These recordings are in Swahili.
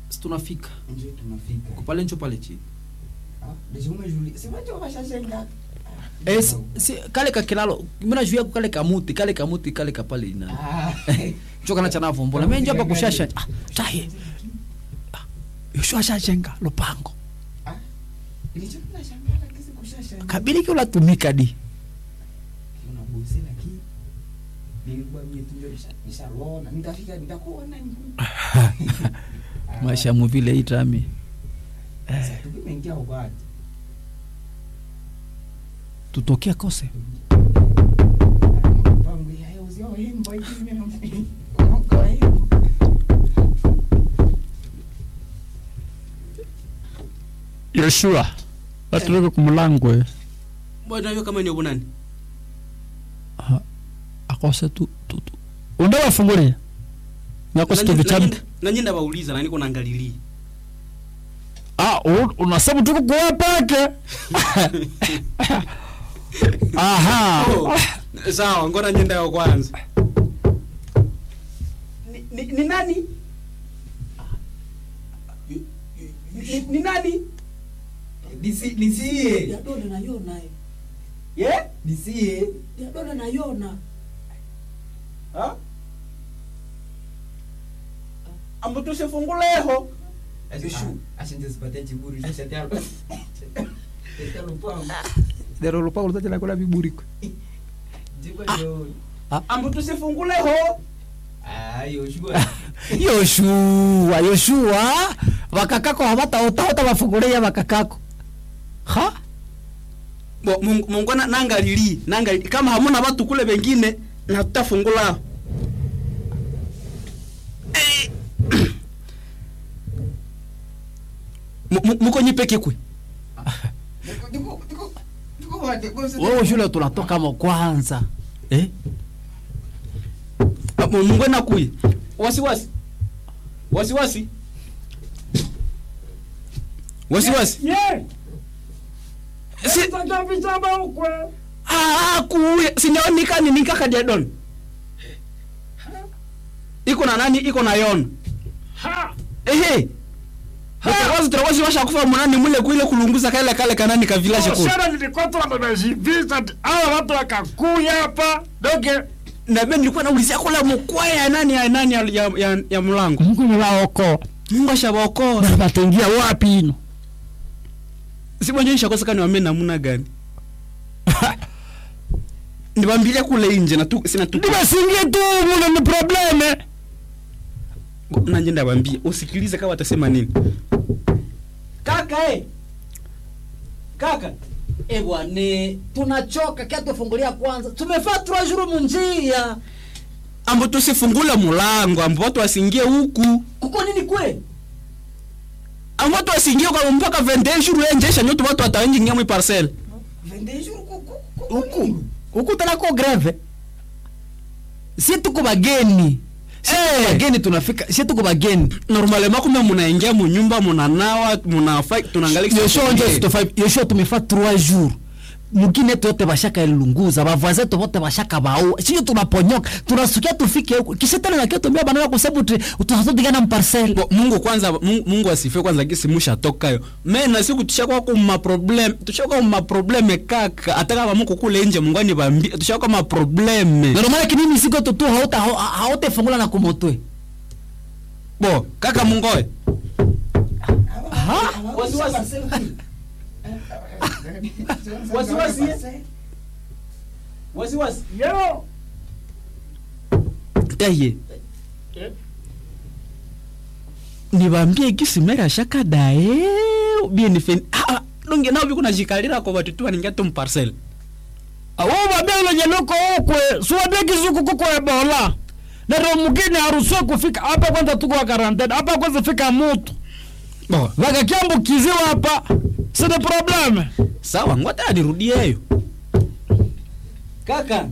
si tunafika ndio tunafika Uko pale ncho pale chini Ah, deja umejuli si wacho washashenga Eh, si, si, kale kakilalo mina juu yako kale kamuti kale kamuti kale kapale ina ah choka na chana vombola mimi njo hapa kushasha ah tahe ah, yosho ashajenga lupango ah ilicho tunashangala kisi kushashenga kabili kio latumika di una bosi lakini nilikuwa mimi tu ndio nishaona nitafika nitakuona niku maisha muvile itami sasa tukimeingia huko ati tutokea kose pangu ya yo uzio himbo hivi mimi na kwa hiyo yoshua atuweke kumulangwe bwana hiyo kama ni ubunani akose tu, tu, tu. unda wafungulia nakose tu vitabu nanyenda bauliza nani kuna angalilia ah u- unasema tuko kuwa pake aha Oh, sawa ngona nyenda yo kwanza ni, ni, ni nani ni, ni nani nisi nisie yadona nayona ye nisie yadona nayona ha ambo tusifunguleho Joshua ashinje sipatia chiburi sasa tayari tayari lupango lero lupango lutachela kola viburiko jiko ndio ambo tusifunguleho ah Joshua yoshua yoshua vakakako havataotahota vafungulia vakakako ha bo Mungu Mungu na nangalili nangalili kama hamuna watu kule wengine na tutafungula Eh. Mu- mu- muko nyipeke kwe Tuko- tuko- tuko wote, kwa sababu- wewe shule tunatoka mo kwanza eh? Ah, mu- Mungu na kuye wasiwasi wasiwasi wasiwasi si ah kuye sinyaonika ni nikaka diadon iko na nani iko na yona ehe Mutawazi tutawazi washa kufa munani mule kuile kulunguza kale kale kanani ka village kule. Shana nilikuwa tu wanajivisa hawa watu wakakuya hapa doge Na mimi nilikuwa naulizia kula mkwaya ya nani ya nani ya, ya, ya, ya mlango. Mungu niwaokoa Mungu ashabaokoa. na bataingia wapi ino Si mwenye nishakosa kani wame namuna gani. Nibambilia kule nje na tu sina tu. nibasingie tu mule ni probleme Na nje ndabambia usikilize kama watasema nini. Kaka eh. Kaka. e bwane tunachoka kia tufungulia kwanza tumefaa trois jours munjia Ambo tusifungule mulango ambo watu wasingie huku. kuko nini kwe Ambo watu wasingie kwa mpaka 21 jours enjesha nyoto watu wataingia mwi parcel. Vende jour ku- ku- ku- huku huku tanako greve si tuko bageni si tuko Eh. bageni tunafika si tuko bageni normalement kumbe munaingia munyumba munanawa munafa tunaangalia yoshua njo sitofa yoshua tumefa trois jours mugine yetu yote bashaka ilunguza bavoisin yetu bote bashaka baua sio tunaponyoka tunasukia tufike huku kisha tena nakia tumia banana kusabu tunatodigana mparcel Bo, mungu kwanza mungu, mungu asifiwe kwanza gisi mushatokayo me na siku tushakuwa ku maprobleme tushakuwa maprobleme kaka hata kama muko kule nje mungu anibambia tushakuwa maprobleme normal kinini siko tutu hauta haute fungula na kumotwe bo kaka mungoe ha Wasiwasi. Wasiwasi, eh? wasiwasi yo taye nibambie gisi mera shaka dae bien fen ah donge nao biko najikalira kwa watu tu waningia tu mparcel awo babia ile nyenuko ukwe suwabia kizuku kuko ebola nero mugine haruhusiwe kufika hapa kwanza tuko wa karantene hapa kwanza fika mutu bo wakakiambukiziwa hapa sina probleme sawa ngwata anirudieyo kaka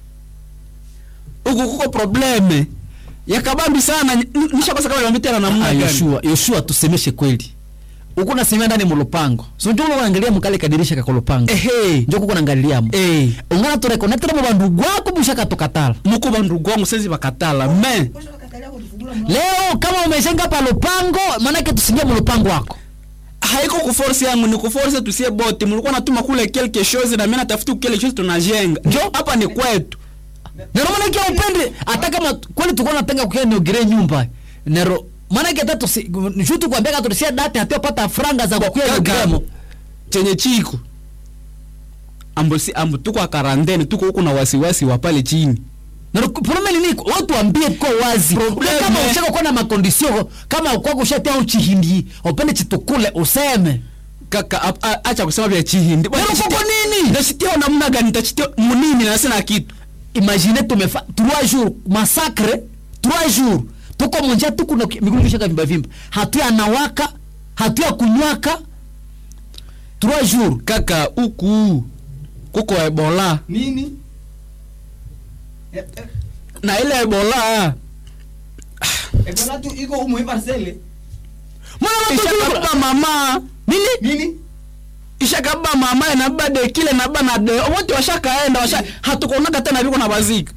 huku kuko probleme yakabambi sana N- nishakosa kama niambia tena namna Ah, gani yoshua yoshua tusemeshe kweli uko nasemea ndani mulupango so njo unaangalia mukale kadirisha kakolupango ehe njo kuko naangaliamo eh ungana turekonetera mu bandu gwako bushaka tukatala muko bandugu wangu sezi bakatala me Kwanza wakatalia kutufungulia leo kama umeshenga pa lupango maanake tusingie mulupango wako haiko kuforce yangu ni kuforce tusie bote mlikuwa natuma kule quelque chose na mimi natafuta kile chose tunajenga njo hapa ni kwetu nero maanake upende hata kama kweli tulikuwa natenga kukia niogere nyumba nero maanake hata tusi shutu kuambia tulisia date hatiopata franga za kukia Kaka, niogremo chenye chiko ambo si ambo tuko karantene tuko huku na wasiwasi wa pale chini nero probleme nini watu ambie kwa wazi Probleme. kama ushaka kuwa na makondisio kama kwako ushatia uchihindi upende chitukule useme kaka ap- a- acha kusema vya chihindi Bwana, Nero nitachitia- kuko nini? nitachitia namna gani nitachitia munini na sina kitu imagine tumefa trois jours massacre trois jours tuko monja tuku na migulu kishaka vimba vimba hatu anawaka hatu ya kunywaka trois jours kaka huku kuko ebola nini Eh, eh, na ile ebola ebola tu iko umu hii parcele mwana watu ishakaba mama nini nini ishakaba mama na bade kile na bana de wote washakaenda washa hatukuonaga tena viko na bazika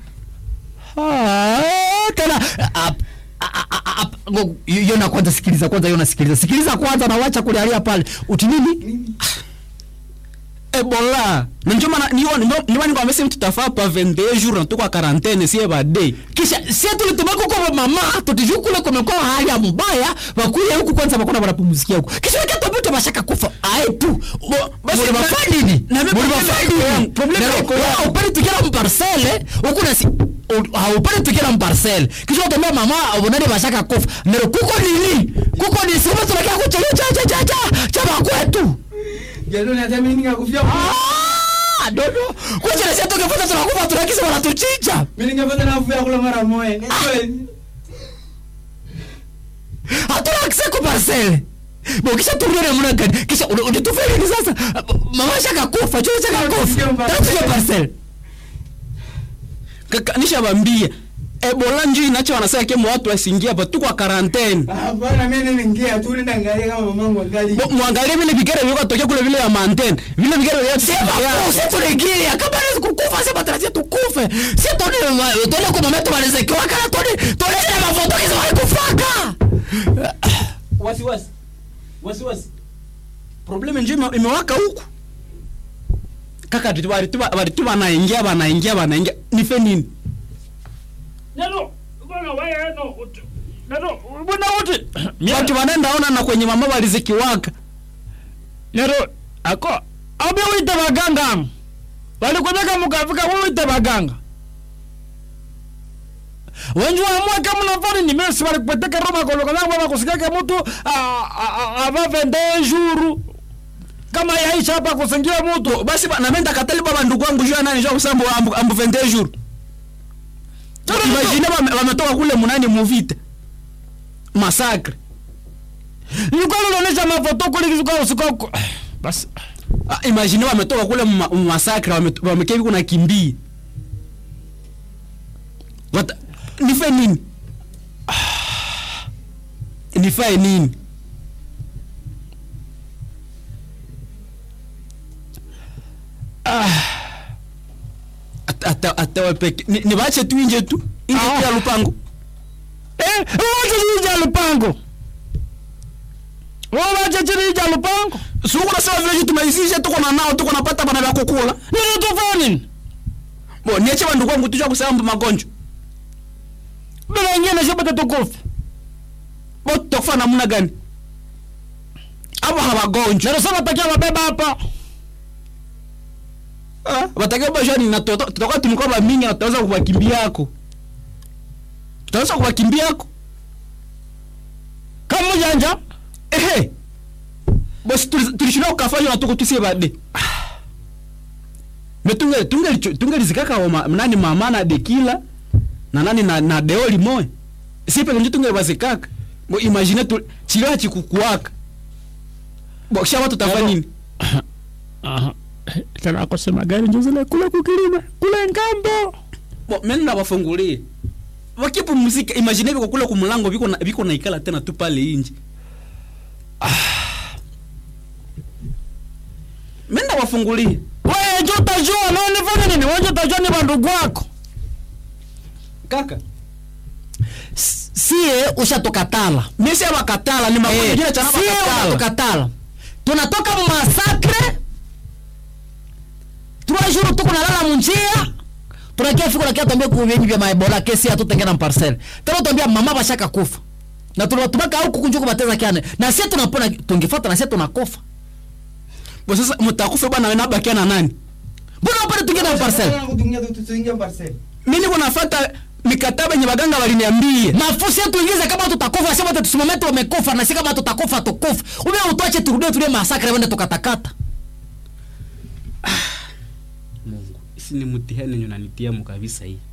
Ah, tena ap- a- a- a- ap- ngo- yona kwanza sikiliza kwanza yona sikiliza sikiliza kwanza na wacha kulialia pale uti nini nini ebola na njo maana niyo niyo ni kwa mesi tutafaa pa 21 jours na tuko quarantaine sie bade kisha sie tulitumako kwa mama tutijuu kule kumekuwa hali ya mbaya wakuye huku kwanza bakona wanapumzikia huku kisha wakati bashaka kufa ae tu basi Muli na- bafaa nini na mimi Muli probleme bafaa iko nini? yangu, probleme Nero, iko yangu. wewe upende tukira mparcele huku na si u- haupende tukira mparcele kisha utambia mama ubonani bashaka kufa nero kuko nini kuko ni sema tunakia kucha cha cha cha cha cha bakwetu jalo na tami ninga kufia ah dodo kucha na sisi tukifuata tunakufa tunakisa wanatuchinja mimi ningepata na kufia kula mara moja hatuna akse ku parcele bo kisha turudi namna gani kisha uni- unitufia nini sasa mama shaka kufa chuo shaka kufa tatuye parcele kaka nishabambia ebola njo inacho wanasema kemo watu wasingia hapa tuko quarantaine hapana mimi ningia tu nenda angalia kama mamangu angali Bo- mwangalie vile vigere viko tokea kule vile ya mantene vile vigere vya sema kusi tuligilia kama naweza kukufa sema tarajia tukufe si toni toni kwa mama yetu walizekiwa kana toni toni na mafoto kizo walikufaka wasiwasi wasiwasi probleme njo ime- imewaka huku kaka tu- bari tu bari tu banaingia banaingia banaingia nife nini nero bwana wewe no uti nero bwana uti watu wanaenda ona na kwenye mama walizikiwaka nero ako abe wite baganga walikwendeka mukafika wite baganga wenju amwe kama nafani ni mesi walikweteka roma koloka zangu bakusikake mtu ava vende juru kama yaisha hapa kusingia mtu basi ba- na mimi ndakatali baba ndugu wangu jua nani jua kusambo ambu, ambu 21 jours imagine wame- wametoka kule munani muvita masakre nilikuwa naonyesha mafoto kule kizuka usiku basi Ah, imagine wametoka kule mma- masakre wame- wamekia hivi kuna kimbia Wata, nife nini Ah, nifae nini Ata- ata- atawe peke Ni- nivache tu inje tu inje Ah. tu ya lupango eh wacha chini ya lupango wao wacha chini ya lupango suku nasema vile vitu tumeisisha tuko na nao tuko napata bana vya kukula nini tufani bo niache bandugu wangu tujua kusema magonjwa bila ingine shabata tukufu bo tutakufa namna gani abo hawagonjwa Nero takia wabeba hapa. Ah, watakiwa bashwa ni na toto- tutakuwa tumekuwa ba mingi na tutaweza kuwakimbia yako tutaweza kuwakimbia yako Kama janja. ehe bosi tuli- tulishindwa kukafanywa na tuko tusie bade me tunge tunge tunge lizikaka wa ma- nani mama na dekila na nani na na deoli moyo sipe nje tunge bazikaka bo imagine tu chila chikukuaka bo kisha watu tafanya nini Aha. Tena akosema gari ndio zile kule kukilima, kule ngambo. bo mimi na wafungulie wakipumzika imagine biko kule kumlango biko na biko na ikala tena tu pale inje mimi na wafungulie Wewe ndio utajua na unifanya nini? Wewe ndio utajua ni bandugu wako. kaka si sie ushatukatala misi abakatala ni makundi Eh, ingine chana sie bakatala unatukatala tunatoka mumasakre trois jours tuko nalala munjia tunakia fiko nakia tuambia kuvenyi vya maebola kesi atutengena mparcele tena tuambia mama bashaka kufa na tunatumaka au kukunju kubateza kiane na sie tunapona tungefata na sie tunakofa bo sasa mutakufa bwana wewe nabakia na nani mbona upande tungena mparcele kutungia tu tuingia parcel mimi niko nafuata mikataba yenye baganga waliniambia mafusi yetu ingize kama tutakufa sema tusimame tu wamekufa na si kama tutakufa tukufa ube utuache turudie tulie masakre wende tukatakata Mungu isi ni mtihani yenye unanitia mu kabisa hii